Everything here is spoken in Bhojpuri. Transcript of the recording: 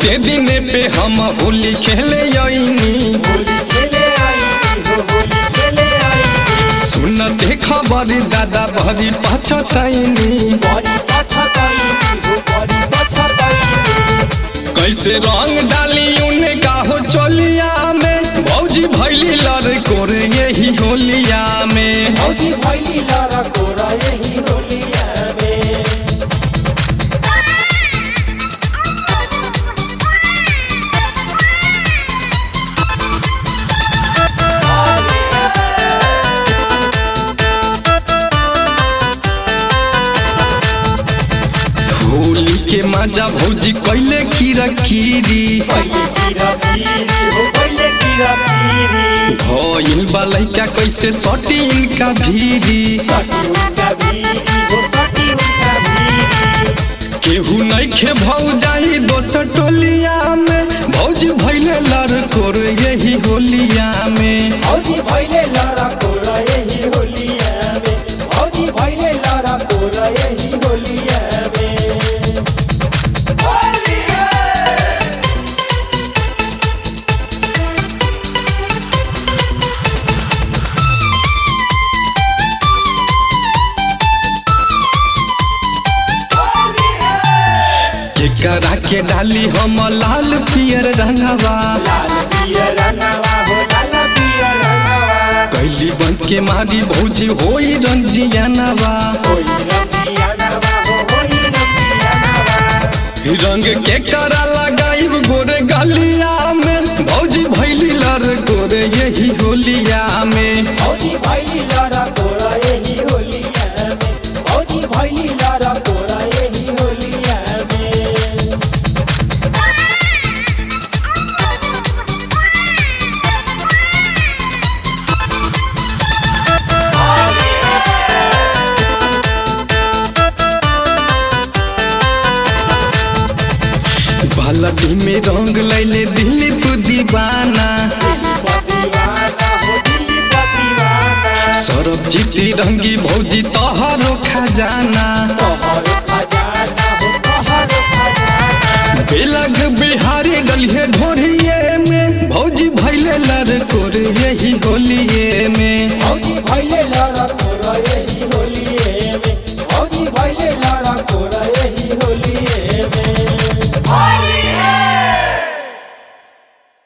बहुते दिन पे हम होली खेले आईनी होली खेले आई हो होली खेले आई सुनते खबर दादा भरी पछतैनी बड़ी पछताई हो बड़ी पछताई कैसे रंग डाली उन्हें काहो चोलिया में भौजी भैली लड़ कोरे यही होलिया में भौजी भैली लड़ा कोरा यही होलिया में होली के मजा भौजी कैले खीरा खीरी पहले कीरा पीरी हो पहले कीरा पीरी भइल बा लइका कैसे सटी इनका भीरी सटी उनका भीरी हो सटी उनका भीरी केहू नइखे भौ जाई दोसर टोलिया में भौजी भैले लड़ कोर यही होलिया में भौजी भैले लड़ा कोरा यही होलिया में भौजी भैले लड़ा कोरा यही होलिया में केकरा के डाली हम लाल पियर रंगवा लाल पिया रंगवा हो लाल पिया रंगवा कैली बन के मारी भौजी होई रंजियानवा होई रंगिया नवा हो होई रंगिया नवा रंग के करा लगाई गोरे गलिया में भौजी भैली लड़ गोरे यही होलिया में भौजी भैली लड़ा कोरा यही होलिया में भौजी भैली लड़ा कोरा यही होलिया में बालटी में रंग लैले दिलीप दीवाना दीवाना हो दिल्ली का दीवाना सरब जीती रंगी भौजी तोहरो खजाना तोहर खजाना